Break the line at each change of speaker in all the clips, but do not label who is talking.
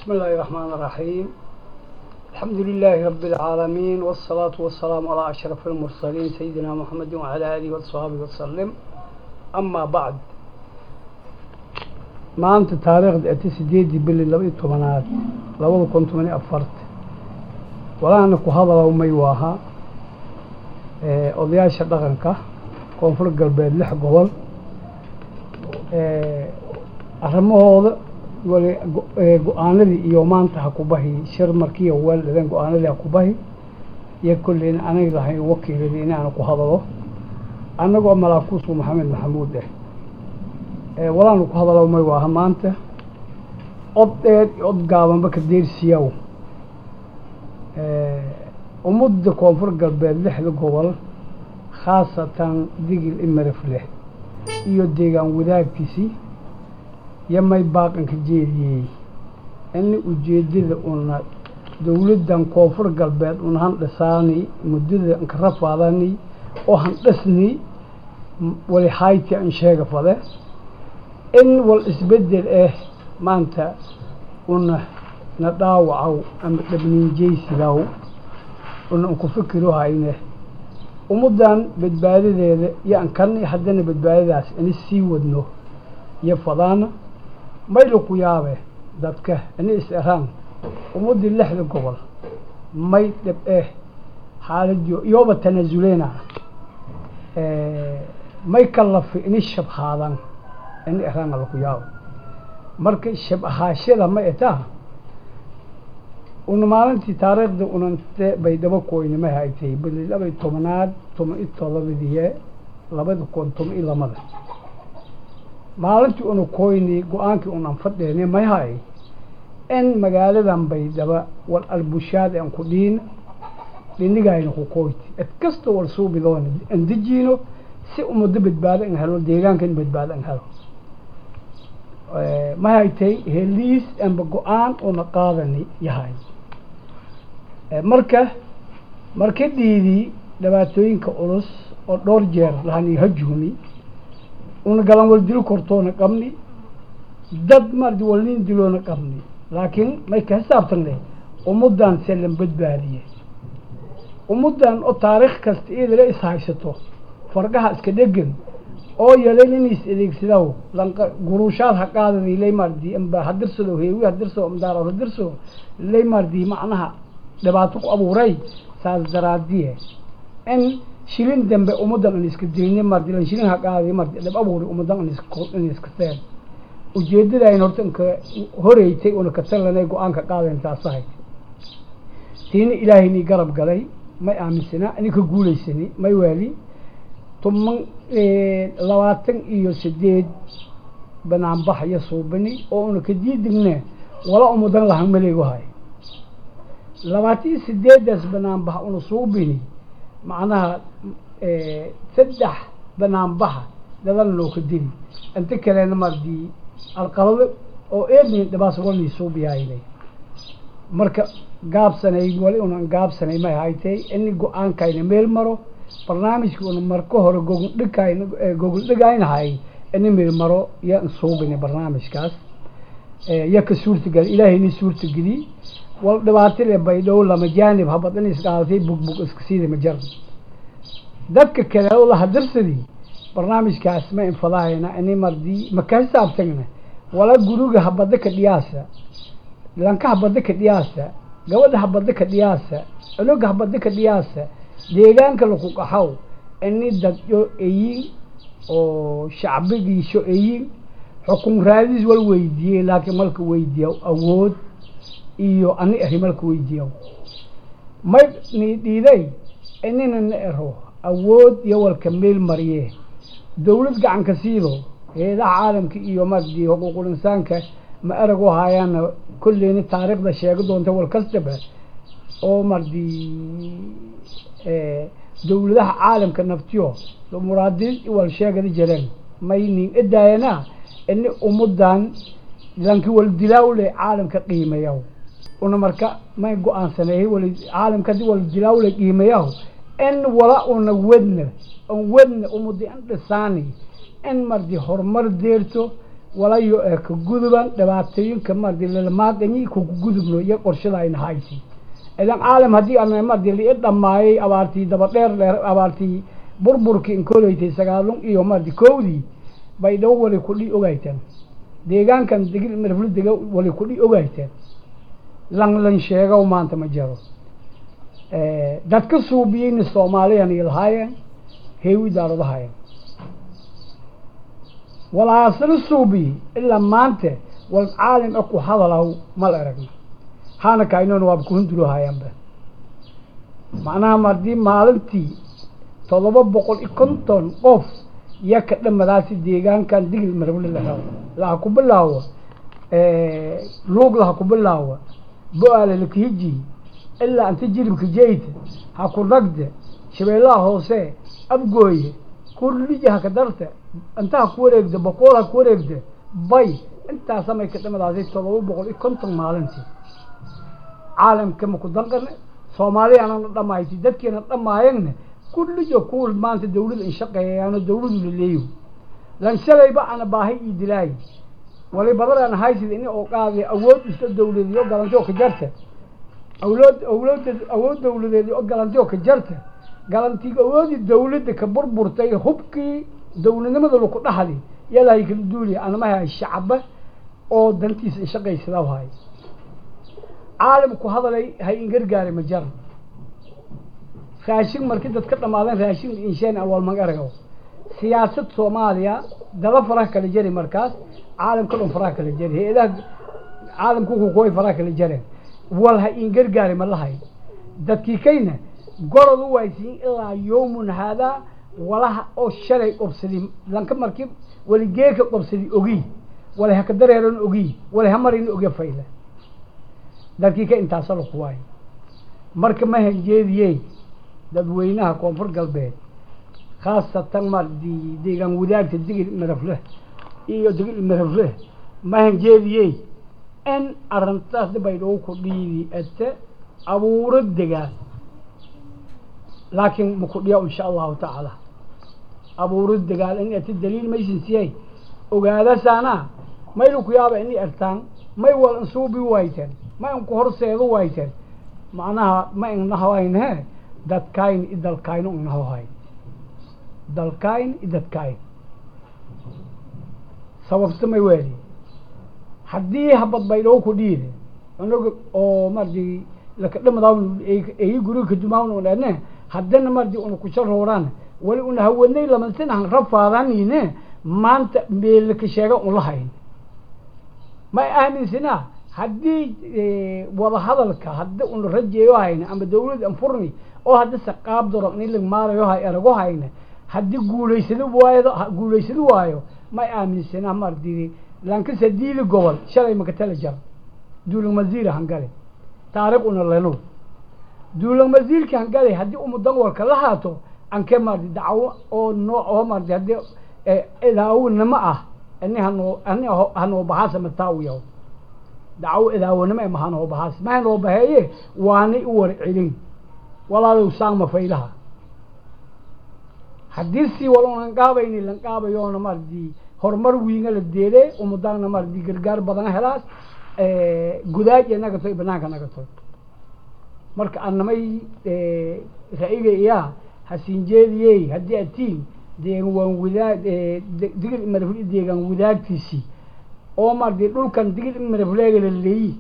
بسم الله الرحمن الرحيم الحمد لله رب العالمين والصلاة والسلام على أشرف المرسلين سيدنا محمد وعلى آله وصحبه وسلم أما بعد maanta taariikhda ati sideedii bili laba iyo tobanaad labada kun toban iyo afarta walaana ku hadalow may waaha odayaasha dhaqanka koonfur galbeed lix gobol arrimahooda wali go-aanadii iyo maanta ha ku bahi shir markiiyo weel dhadeen go-aanadii ha ku bahi iyo kolleyna anay lahayn wakiiladii inaana ku hadalo annagoo malaakuusku maxamed maxamuud ah walaanu ku hadalo may waaha maanta od dheer iyo od gaabanba ka deersiyaw ummadda koonfur galbeed lixda gobol khaasatan digil imarif leh iyo deegaan wadaagtiisii iyo may baaqanka jeediyey ini ujeedada una dowladdan koonfur galbeed una handhisaani muddada anka rafaadani oo handhisni wali hayti an sheega fade in wal isbedel ah maanta una na dhaawacow ama dhabniinjaysigaw una an ku fikiro hayne ummaddan badbaadadeeda iyo an kan haddana badbaadadaas ini sii wadno iyo fadaana mayla ku yaabe dadka ini is eraan ummaddii lixda gobol may dhab eh xaaladiyo iyooba tanaasuleyna may kalafi ini shabhaadan ini eraan ala ku yaabo marka shab ahaashada ma etaa una maalintii taariikhda unante bay daba koyne ma haytay bili labay tobanaad toban iyo todobadiye labada kun toban iyo lamada maalintii una koyni go-aankii unan fadheene may hay in magaaladan baydhaba wal albushaad an ku dhiin dhinigayna ku koyti ed kasta wal suubidoona an dejiino si umado badbaado an helo deegaanka in badbaado an helo ma haytay heliis amba go-aan una qaadani yahay marka marka dhiidii dhibaatooyinka culus oo dhowr jeer lahani hajuumi una galan wal dilo kortoona qabni dad mardi walnin diloona qabni laakiin may ka xisaabtan leh ummaddan selan badbaadiye ummaddan oo taariikh kasta iyadala is haysato fargaha iska dhegan oo yelan in is adeegsidaw lanqa guruushaad ha qaadadi lay mardi amba hadirsado heewi hadirso amdaaro hadirso lay mardi macnaha dhibaato ku abuuray saas daraadiye in shilin dambe ummaddan an iska dilini mardi lan shilin ha qaadi mardi dhib abuuri ummaddan an iska in iska seen ujeedadayn horta inka horeytay una ka talanay go-aanka qaadayn taasahay tiina ilaahayni garab galay may aaminsana ini ka guulaysani may waali toban labaatan iyo sideed banaanbax iyo suubini oo una ka diidigne wala umudan lahan maleego hay labaatan iyo sideedaas banaanbax una suubini macnaha saddex banaanbaxa dadana loo ka dili inta kalena mardi alqalado oo eednin dhibaas walni suubiyaynay marka gaabsanay wali unan gaabsanay may haytay ini go-aankayna meel maro barnaamijka una marka hore gogol dhigkayna gogol dhigaynahay ini meel maro iyo suubini barnaamijkaas iyo ka suurtagel ilaahayni suurtageli wal dhibaatile baydhow lama jaanib habad in isqaadatay bugbug iska siida ma jaran dadka kale oo la hadirsadii barnaamijkaas ma infadahayna ini mardi maka xisaabtagna wala guriga habada ka dhiyaasa lanka habada ka dhiyaasa gabadha habada ka dhiyaasa cunuga habada ka dhiyaasa deegaanka laku qaxow ini dadyo eyin oo shacbigiisho eyin xukun raadis wal weydiiyey laakiin malka weydiiya awood iyo ani ahi malka weydiiya may ni dhiiday inina na ero awood iyo walka meel mariye dawlad gacanka siido heedaha caalamka iyo mardi xuquuqul insaanka ma erag u haayaana kolleyna taariikhda sheega doonta wal kastaba oo mardi dawladaha caalamka naftiyo muraadiin wal sheegada jireen may nin edaayana ini ummadan lanki wal dilaawle caalamka qiimayaw una marka may go-aansaneeyey wal caalamka hadii wal dilaawle qiimayaw in wala una wedna an wedna ummadi an dhisaani in mardi horumar deerto walayo ee ka guduban dhibaatooyinka mardi lalamaaqanyi kuku gudubno iyo qorshada ayna haysi idan caalam haddii ana mardi lii dhammaayay abaartii daba dheer dheer abaartii burburkii inkolaytay sagaalun iyo mardi kowdii bay dhawo wali kudhi ogayteen deegaankan degil marflu dega wali kudhi ogayteen lan lan sheegow maanta ma jiro dadka suubiyeyna soomaaliyan iyo lahaayeen heewi daaradahaayeen walaasla suubiyi ilaa maanta wal caalim a ku hadalaw mal aragna haana kainoona waaba kuhundulohayaanba macnaha mardii maalintii todoba boqol iyo konton qof iyo ka dhamadaasi deegaankan digil marable lahaw laha ku bilaawa luug laha ku bilaawa bo-aale lakihiji ilaa anta jilibka jeyta ha ku ragde shabeellaha hoose abgooye kurlija haka darta inta ha ku wareegda boqool ha ku wareegda bay intaa samay ka dhamadaasay todoba boqol iyo konton maalintii caalamka maku danqane soomaaliyaanana dhamayti dadkeena dhamaayagna kullijo kuwal maanta dawlada inshaqeeyaano dawladu laleeyo lan shalayba ana baahay ii dilaayi wali badaraan haysida ini oo qaadi awood iska dawladeed oo galanti oo ka jarta awlood awlooda awood dawladeed oo galanti oo ka jarta galantii awoodii dawladda ka burburtay hubkii dawladnimada laku dhaxli yalahay kala duuliya anamaha shacaba oo dantiisa inshaqaysada hay caalamku hadalay hay ingargaari ma jara raashin markii dad ka dhamaadeen raashin insheen awalmag aragaw siyaasad soomaaliya daba faraha kala jari markaas caalamka dhan faraha kala jari hay-adaha caalamku kukuway faraha kala jareen wal ha ingargaari ma lahay dadkii kayna gorod u waysiin ilaa yawmun haadaa walaha oo shalay qobsadi lanka markii waligeeka qobsadi ogi wala haka dareeran ogi wala hamarin oge fayla dadkii ka intaasa laku waayo marka ma hanjeediyey dadweynaha koonfur galbeed khaasatan mardi deegaan wadaagta digil marafle iyo digil marafle ma hanjeediyey in arrintaas baydhoo ku dhiidi ete abuuro degaan laakiin maku dhiya insha allahu tacaala abuuro degaan in ete daliil maysin siyay ogaadasaana maylu ku yaaba ini ertaan may wal insuubi wayteen ma inku horseedu wayteen macnaha ma innahawaynhe dadkayn i dalkayno inahohay dalkayn i dadkayn sababta may weeli haddii habad baydhoo ku dhiide inaga oo mardi lakadhamadawn eyi guriga kadumawn un ene haddana mardi una kusharooraan wali una hawadnay lamansin rafaadaniine maanta meelaka sheega un lahayn ma aaminsanaa haddii wada hadalka haddi una rajeeyo hayna ama dawlad an furni oo haddi saqaab doro in lag maarayo hay erago hayna haddii guulaysado waayo guulaysado waayo ma aaminsanaa mardi lankasa diili gobol shalay makatala jar duulang masiira hangale taariikh una leno duulang masiirka hangale haddii umudan walka la haato anke mardi dacwo oo nooc oo mardi haddii idaawnimo ah ini hanoo ani hanoo baxaasa mataawiyaw dacwo idaawanimo ema hanoo baxaas ma hanoo baheeye waanay u war celin walaalow saangma faylaha haddii si wal lanqaabayni lanqaabayoona mardi horumar wiinga la deede umadaana mardi gargaar badan helaas gudaaj naga toy banaanka naga toy marka anamay ra-iga iyaa hasinjeediyey haddii atiin deegan waan wadaag digil imarafle deegaan wadaagtiisii oo mardi dhulkan digil imarafleega la leeyi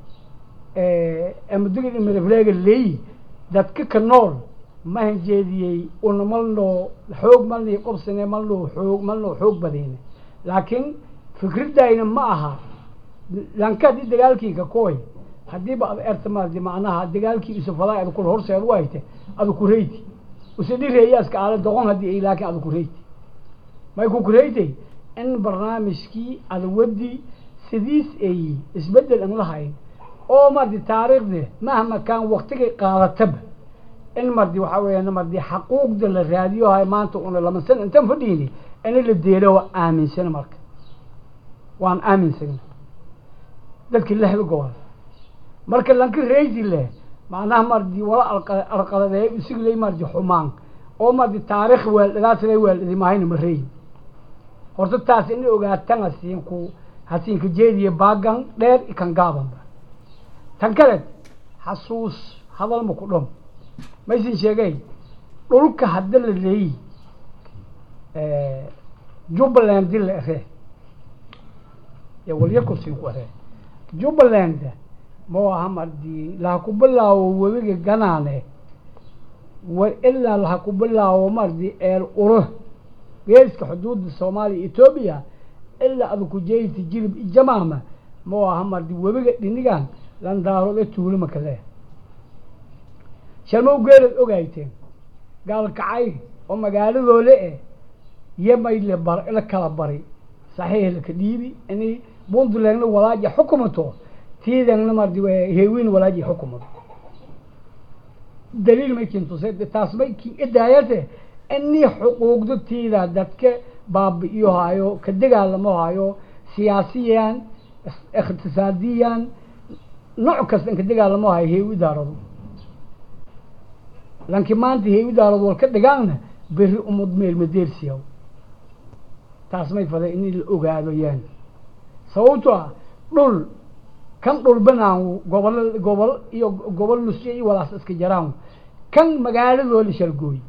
ama digil imarafleega leeyi dadka ka nool ma hanjeediyey una malnoo xoog malnii qobsane malnoo xoog malnoo xoog badine laakiin fikradayna ma aha lanka haddii dagaalkii ka kooy haddiiba ad erta mardi macnaha dagaalkii isufalaa ad kul horseed u hayte ada ku reyti usadhireeyaaska aala doqon haddii ay laakiin ada ku reyti may ku kureytay in barnaamijkii adawadi sidiis ay isbedel an lahayn oo mardi taariikhde mahma kaan waktigay qaadataba in mardi waxaa weeyaan mardi xaquuqda la raadiyo hay maanta una lama san intan fadhiini in la deelo waa aaminsana marka waan aaminsana dadki lehda gobol marka lanka reysi leh macnaha mardi wala alqaladeey usiglay mardi xumaan oo mardi taarikh weeldhadaasla weeldhadi mahayna ma reeyi horta taas in ogaatan hasiin ku hasiinka jeediya baagan dheer kan gaabanba tan kale xasuus hadal ma ku dhom maysin sheegay dhulka hadda la leeyi jubbaland di la ere ee walyarkusin ku ere jubbaland ma aha mardii laha ku bilaawo webiga ganaane war ilaa laha ku bilaawo mardi eel uro geeska xuduudda soomaaliya etoobiya ilaa ada ku jeeyta jilib ijamaama ma aha mardi webiga dhinigan landaarode tuulima kale sharmow geelad ogayteen gaalkacay oo magaaladoole eh yamay la bar la kala bari saxiix laka dhiibi inay puntlandna walaaja xukumato tiidangna mardi heewin walaaji xukumato daliil may kintusay taas may ki idaayate inii xuquuqda tiida dadka baabi'iyo hayo ka dagaalamo hayo siyaasiyan iqtisaadiyan nooc kasta in ka dagaalamo hayo heewi daarado laakiin maanta heewi daarado wal ka dhigaanna beri umad meel madeersiyaw taas may faday in la ogaado yaan sababto ah dhul kan dhul banaan gobol gobol iyo gobol nusyo iyo walaas iska jaraan kan magaaladoo la shalgooy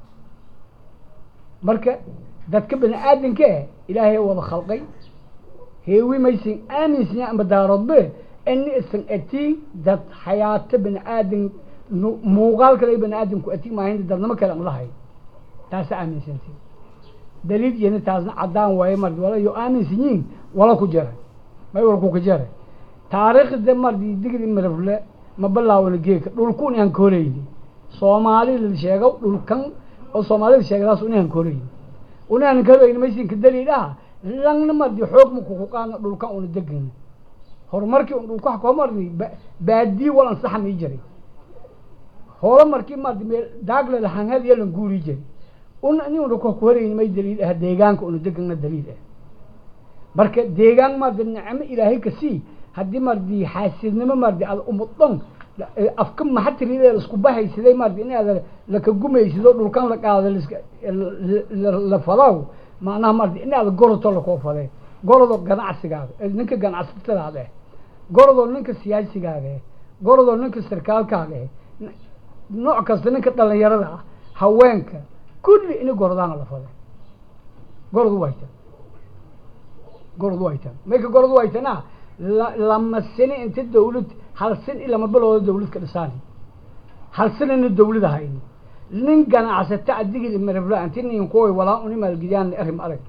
marka dadka bani aadanka eh ilaahay wada khalqay heewi maysan aaminsan amba daaroodbe ini isan atiin dad xayaato bani aadan muuqaal kale bani aadamku atiin maahin dadnimo kale an lahay taasa aaminsanti daliil iyana taasna caddaan waaye mardi wala yo aaminsan yihin wala ku jara may wala ku ka jara taariikhda mardi digri marafle ma bilaawna geeka dhulkun aan ka horeyni soomaali la sheego dhulkan oo soomaalida sheegadaas unaan ka horeyni unaan ka horeyni maysinka daliil ah langna mardi xoog ma kuku qaadna dhulkan una degana horumarkii un dhulka wax koo mardi baadii wal ansaxa mii jiray hoola markii mardi meel daagle lahanhad iyo lan guuri jiray una ini una ku horeyni may daliil ah deegaanka una degana daliil ah marka deegaan mardi nicmo ilaahay ka sii haddii mardi xaasidnimo mardi aad umudon afka maxatirida isku bahaysiday mardi in aad laka gumaysido dhulkan la qaado la fadaw macnaha mardi in aad goroto lakoo fade gorodo ganacsigaaga ninka ganacsatadaada eh gorodoo ninka siyaasigaaga eh gorodoo ninka sarkaalkaaga eh nooc kasta ninka dhalinyarada ah haweenka kulli ini gorodaana la fade gorodu wayta gorodu wayta mayka gorodu waytana lama sini inta dawlad hal sin i lama bilooda dawlad ka dhisaan hal sinina dawlad ahayn nin ganacsata adigii marabla anti nin kuway walaa uni maalgidiyaan arrim arag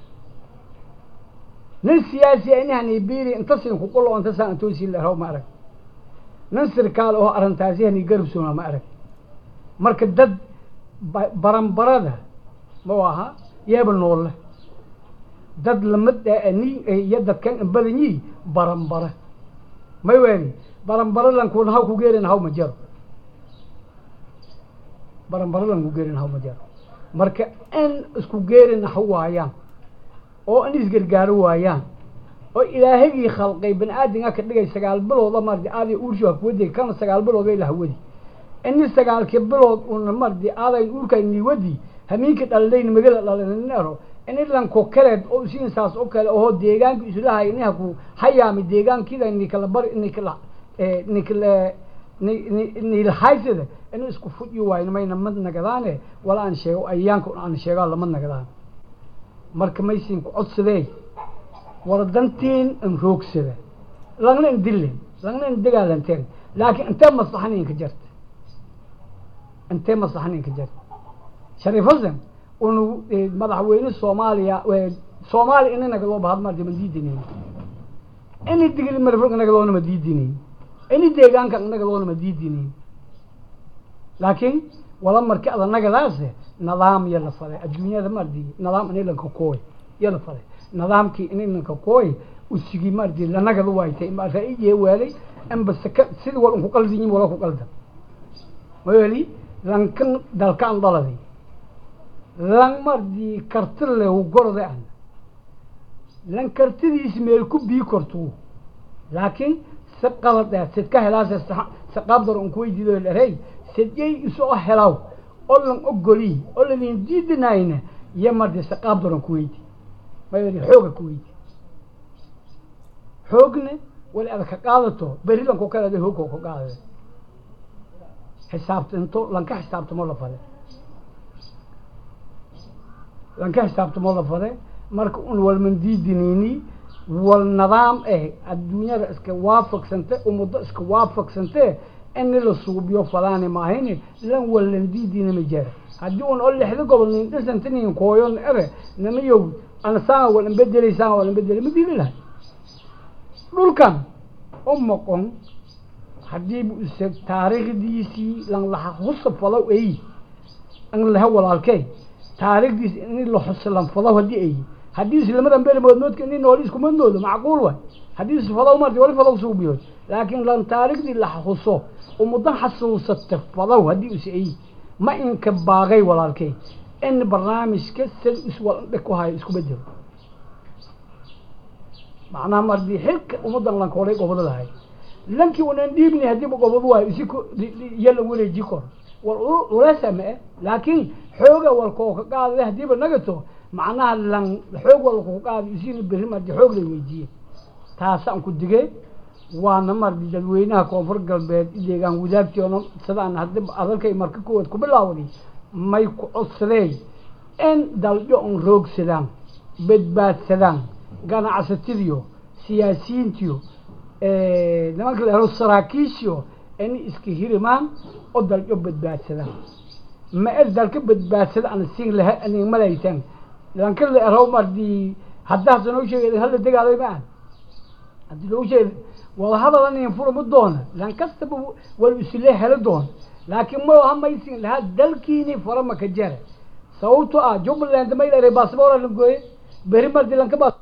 nin siyaasi inahani biri inta sin ku qulo inta saan intoosi la raw ma arag nin sirkaal oo arrintaasi hani garab soona ma arag marka dad baranbarada ma aha yeeba noolle dad lamid ni iyo dadkan badan yi baranbara may weeni baranbara lankun haw ku geerin haw ma jaro baranbara lanku geerin haw ma jaro marka in isku geerin ha waayaan oo in isgargaaro waayaan oo ilaahagii khalqay bani aadamka ka dhigay sagaal bilooda mardi aaday uurshu hakuwadi kana sagaal bilood bay lahawadi ini sagaalkii bilood una mardi aaday uurkay niwadi hamiinka dhalidayn magala dhalinero ini lanko kaleed oo isiin saas oo kale oo deegaanka islahay ini haku hayaami deegaankida nikala bar nikala nikala nilahaysada inuu isku fudyi waayo mayna mad nagadaane wala aan sheego ayaanka aan sheegaa lama nagadaan marka maysin ku codsadee wala dantiin in roogsada langna in dillen langna in dagaalanteen laakiin intee maslaxaninka jarta intee maslaxaninka jarta shariif hasan unu madaxweyne soomaaliya soomaaliya ina nagadoo bahad mardi ma diidinayn ini digil marfog nagadoona ma diidinayn ini deegaanka nagadoona ma diidinayn laakiin wala marki ada nagadaase nidaam ya la faday adduunyada mardi nidaam ini lanka kooy ya la faday nidaamkii ini lanka kooy usigi mardi lanagada waaytay ma ra-iye weelay amba saka sidi wal unku qaldiyin wala ku qaldan weli lankan dalkaan dhaladi lan mardi karti lehu gorode an lan kartidiis meel ku bii kortu laakiin si qalad eh sid ka helaase si qaabdar un kuweydiido dherey sidyay isoo helaw oo lan ogoli oo lalin diidinayna iyo mardi si qaabdar un kuweydi may xooga ku weydi xoogne wali ada ka qaadato berri lanku kale ada hoogkoo ka qaadade xisaabtinto lanka xisaabtamo la fade lanka xisaabtamo la fade marka un walmandiidiniini wal nidaam eh adduunyada iska waafaqsante ummaddo iska waafaqsante ini la suubiyo falaani maahayni lan wallandiidina ma jira haddii un oo lixda gobol nin dhisantinin kooyon ere namayow anasaan walan bedelaysaan walan bedeli ma dili lahay dhulkan u moqon haddii bu isa taariikhdiisii lan laha husa falow ay an laha walaalkey taariikhdiisi in la xusa lan falow haddii ay haddii islamadan beri moodmoodka ini nooli iskuma noodo macquul way haddii is falow marti wali falow suubiyood laakiin lan taariikhdii la xuso ummadan xasuusata falow haddii is ay ma inka baaqay walaalkey in barnaamijka sid iswaldhe ku hayo isku bedelo macnaha mardii xilka ummadan lanka horay gobodadahay lankii unan dhiibni haddiiba gobod waayo isi yala wareeji kor wal ulesa ma e laakiin xooga walkoo ka qaadade haddiiba nagato macnaha lan xoog walkoo ka qaada isina berri mardi xoog lay weydiiye taasaan ku digay waana mardi dadweynaha koonfur galbeed ideegaan wadaagtiona sidaan haddi adalkay marka kuwaad ku bilaawday may ku codsadeen in daljo un roogsadaan badbaadsadaan ganacsatadiyo siyaasiyiintiyo nimanka la helo saraakiishiyo inay iska hirimaan oo daljo badbaadsadaan ma er dalka badbaadsada ana siin laha anig malaysan lanka la ero mardi haddaasa noo sheegay hala degaaday ma ah haddii loo sheegay wada hadal anin furama doona lan kastaba wal isle helo doona laakiin ma hamaysin lahaa dalkiini farama ka jara sababto ah jubbaland may la baasboora la gooye beri mardi lanka baas